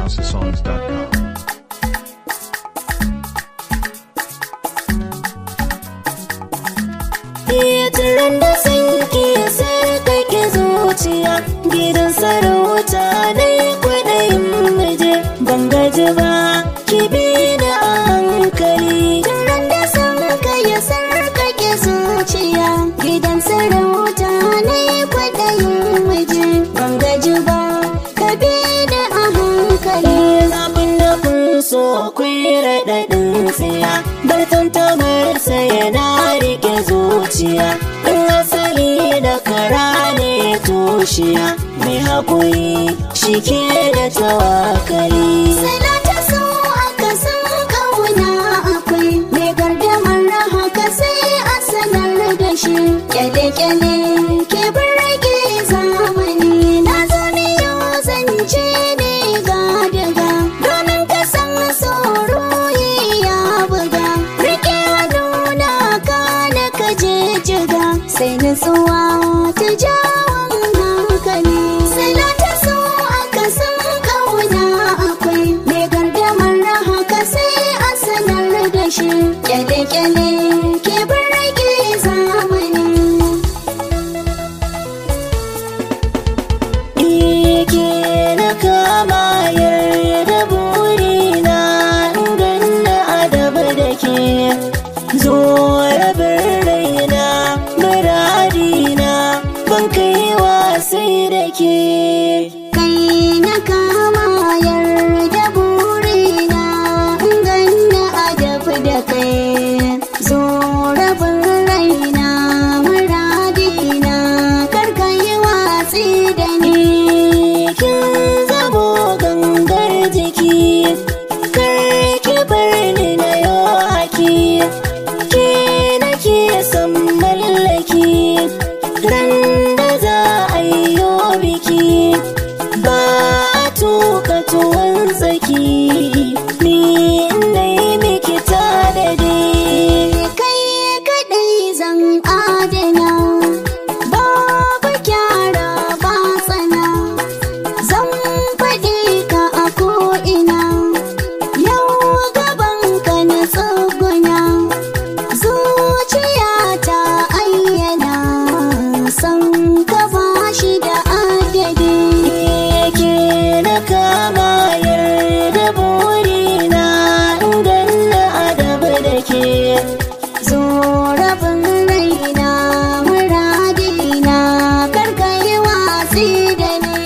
NigerHouseSongs.com. Turan da sun ke sarkake zuciya gidan sarauta na yi kwaɗayin muje ban gaji ba ki bi da a hankali. Turan da sun kai sarkake zuciya gidan sarauta na yi kwaɗayin muje ban gaji ba ka bi da a hankali. Zafin da kun so kun raɗaɗin tsaya bar tantamarsa yana rike zuciya in asali da kara ne tushiya mai haƙuri shi ke da tawakali salata so aka san kauna akwai mai gardamar haka sai a sanar da shi kyale-kyale ke rage zamani na zo ne yau zance ne ga daga domin ka san tsoro ya buga rike nuna ka na ka je jiga sai nutsuwa ta jawon hankali sai na ta so aka san kauna akwai mai gardamar haka sai a sanar da shi kyale-kyale ke rage zamani Ike na kama yarda burina ganna adaba da ke zo rabin raina muradina ban kai wasai da ke kai na kama yarda burina ganna adaba da kai zo rabin raina muradina karka yi watsi da ni kin zamo gangar jiki kar ki bar ni na yo haki ke nake son mallaki ran da za a yi yo biki ba a tuka tuwon tsaki ni na yi miki tanadi kai kaɗai zan adana babu kyara ba tsana zan faɗi ka a ko'ina yau gaban ka na tsuguna zuciya ta ayyana san ka ba shi da adadi yake na kama yarda burina ganna adaba da ke zo rabin raina muradina karka yi watsi da ni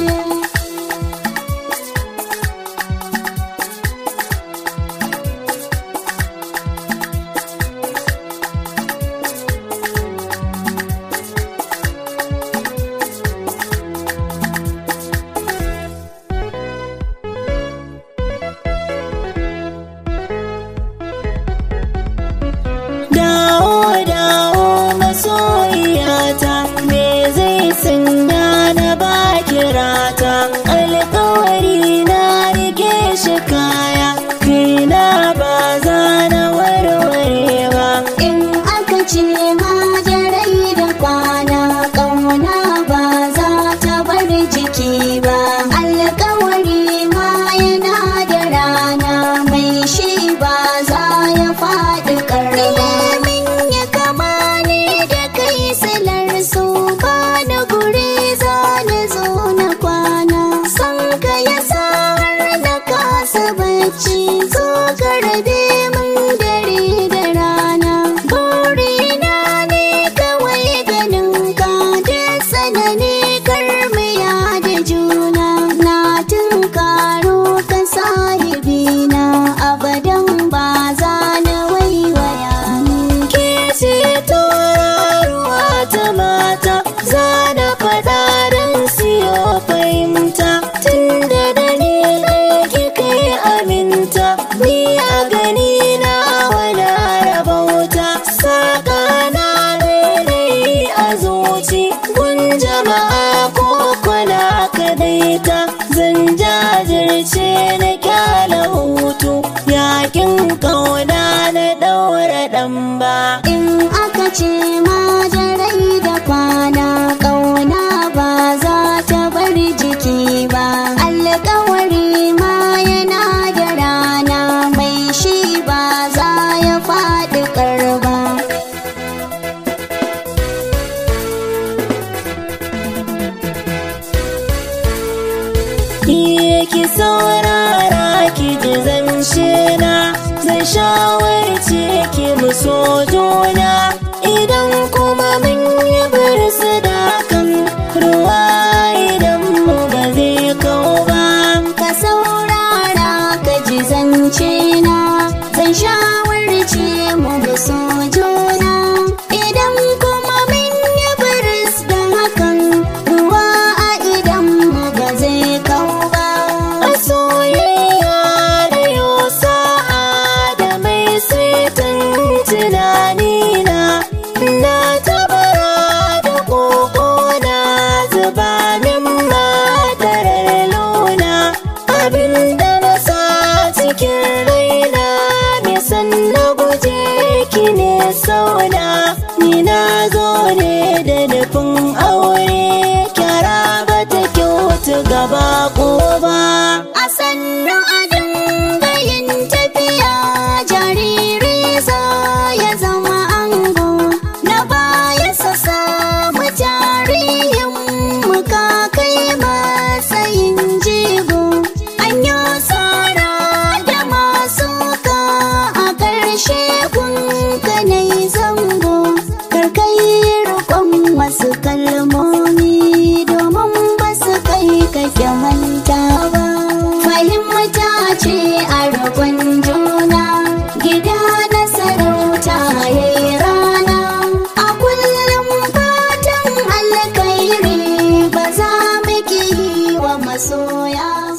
dawo dawo masoyiyata me zai sanya na ba kirata alkawari na rike shi kaya kaina ba za na warware ba in aka ce majarai da kwana kauna ba za ta bar jiki ba alkawari ma yana da rana mai shi ba za ya faɗi ƙarfi min ya kama ne da kai silar su ba na guri za na zo na kwana san ka ya sa har na kasa bacci zo ka rabe min dare da rana burina ne kawai ganin ka da sanani karmiya da juna na tunkaro ka sahibina abadan ba za na waiwaya ke ce tauraruwa ta mata za na faɗa don siyo fahimta tun da dani ɗaya kai aminta ni a gani na wala rabauta saƙa na rairayi a zuci gun jama'a ko kwana kadaita zan jajirce na kyala hutu yakin kauna na ɗaura ɗan ba in aka ce majarai da kwana ƙauna ba za ta bar jiki ba alƙawari ma ki saurara ki ji zance na zan shawarce ki mu so juna idan kuma mun yi birsu da kan ruwa idan mu ba zai kau ba ka saurara ka ji zance na zan shawarce mu da so juna idan kuma mun yi biris da hakan ruwa a idan mu ba zai kau ba a soyayya da yau sa'a da mai saitan tunanina na tabara da koko na zuba min madarar launa abinda na sa cikin raina mai san na guje ki ne sauna ni na zo ne da nufin aure kyara ba ta kyautu gaba ko ba a sannu a dinga yin tafiya jariri za ya zama ango na baya sa samu jarihin muka kai matsayin jigo an yi tsara da masu ka a ƙarshe kun kanai zango karkai rikon wasu kalmomi domin ba su kai kake manta ba fahimta ce a rikon juna gida na sarauta ya yi rana a kullum fatan alkairi ba za mu ki yi wa masoya